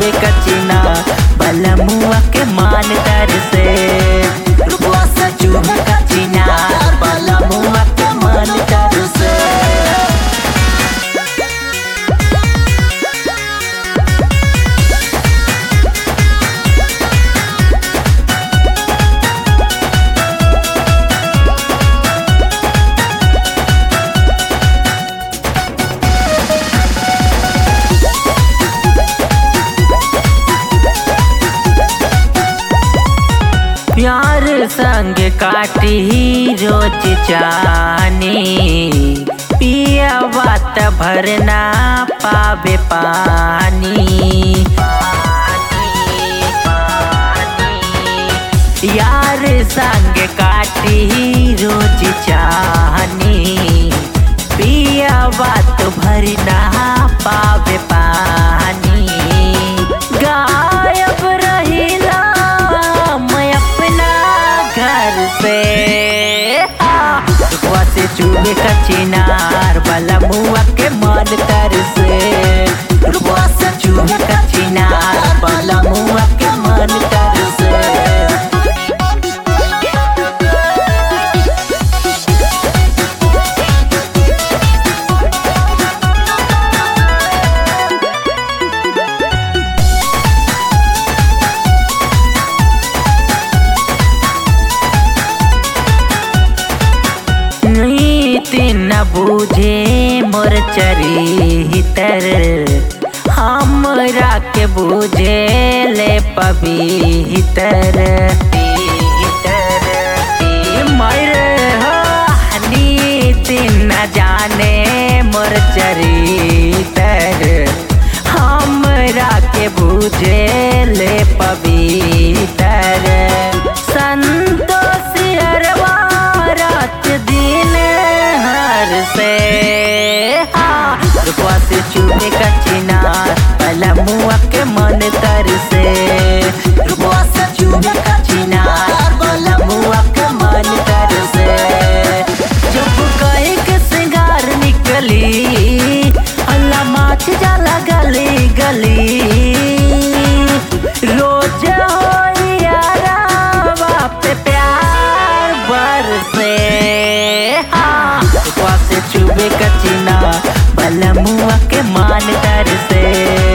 चुबे कचिना बलमुआ के मान तर से रुपवा से चुबे कचिना बलमुआ के मान तर से प्यार संग काटी रोज जानी पिया बात भरना पावे पानी यार संग काटी रोज जानी पिया बात भरना पावे पानी गायब रहिला मैं अपना घर से रुकवा से चूहे का चिनार वाला मुआ के मन तर से रुकवा से चूहे का चिनार वाला मुआ के मन तर से नीति न बूझे मोर चरितर हमरा के बूझे ले पवितर मर नीति न जाने मोर चरितर हमरा के बूझे ले पवितर संतोष अरवा रात दिन हर से रुपवा से चूहे का चिनार पला मुआ के मन तर से रुपवा से चूहे का चिनार पला मुआ के मन तर से जब कहे के सिंगार निकली अल्लाह माछ जाला गली गली रोज हो यारा बाप पे प्यार बरसे हाँ रुपवा से चुबे कचिना बलमुआ के मान तर से